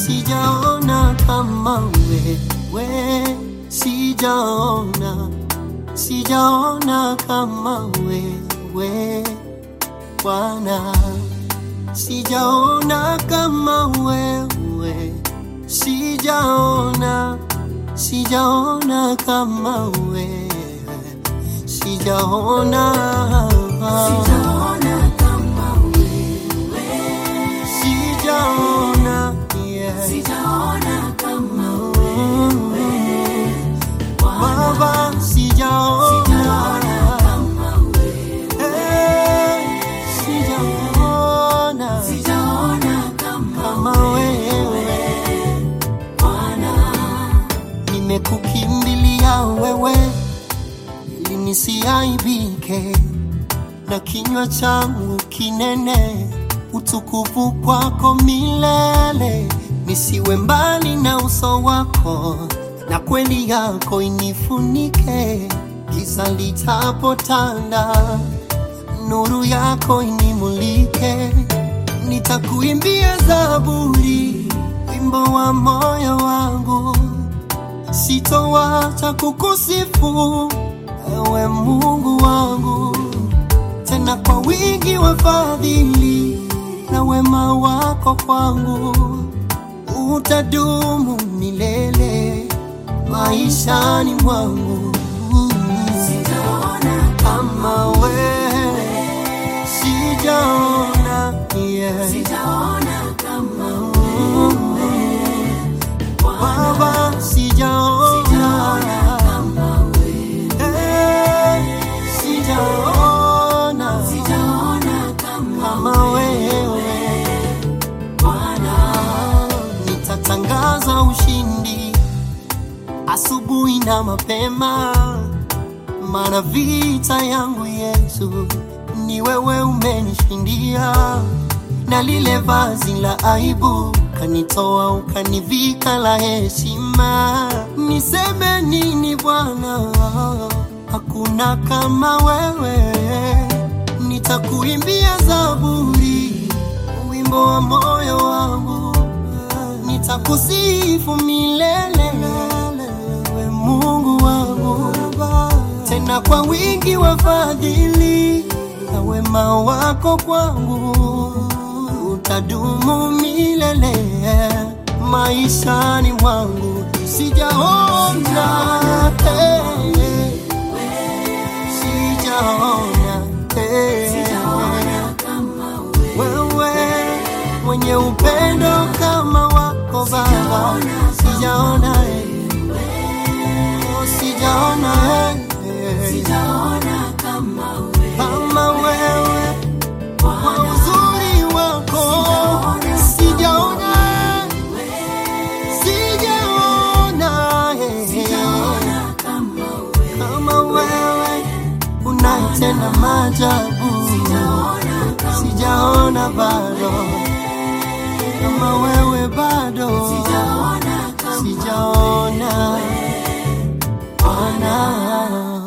sijaona kama wewe, sijaona, sijaona kama wewe Bwana, sijaona kama wewe, sijaona, sijaona kama wewe, sijaona, Sijaona kama wewe, sijaona, yeah. sijaona kama wewe, Bwana, Baba, sijaona, sijaona kama wewe, eh, sijaona sijaona kama kama wewe. Bwana, nimekukimbilia wewe ili nisiaibike na kinywa changu kinene utukufu kwako milele, nisiwe mbali na uso wako na kweli yako inifunike, giza litapotanda, nuru yako inimulike, nitakuimbia zaburi, wimbo wa moyo wangu sitowacha kukusifu ewe Mungu wangu, tena kwa wingi wa fadhili na wema wako kwangu utadumu milele maishani mwangu. sijaona Kama wewe sijaona, yeah. sijaona kama Baba sijaona, sijaona kama wewe, eh, sijaona sijaona kama kama wewe. Bwana, Nitatangaza ushindi asubuhi na mapema, maana vita yangu Yesu ni wewe umenishindia, na lile vazi la aibu kanitoa ukanivika la heshima. Niseme nini Bwana? Hakuna kama wewe, nitakuimbia zaburi wimbo wa moyo wangu, nitakusifu milele, we Mungu wangu, tena kwa wingi wa fadhili na wema wako kwangu utadumu milele maishani mwangu. Sijaona eh, sijaona eh, sijaona kama wewe, wewe mwenye upendo kama wako Baba, sijaona eh, oh, sijaona eh, sijaona kama wewe, kama wewe kwa Bwana, uzuri wako, sijaona sijaona eh, sijaona kama wewe, kama wewe unatenda maajabu, sijaona kama sijaona bado kama wewe bado sijaona kama sijaona Bwana.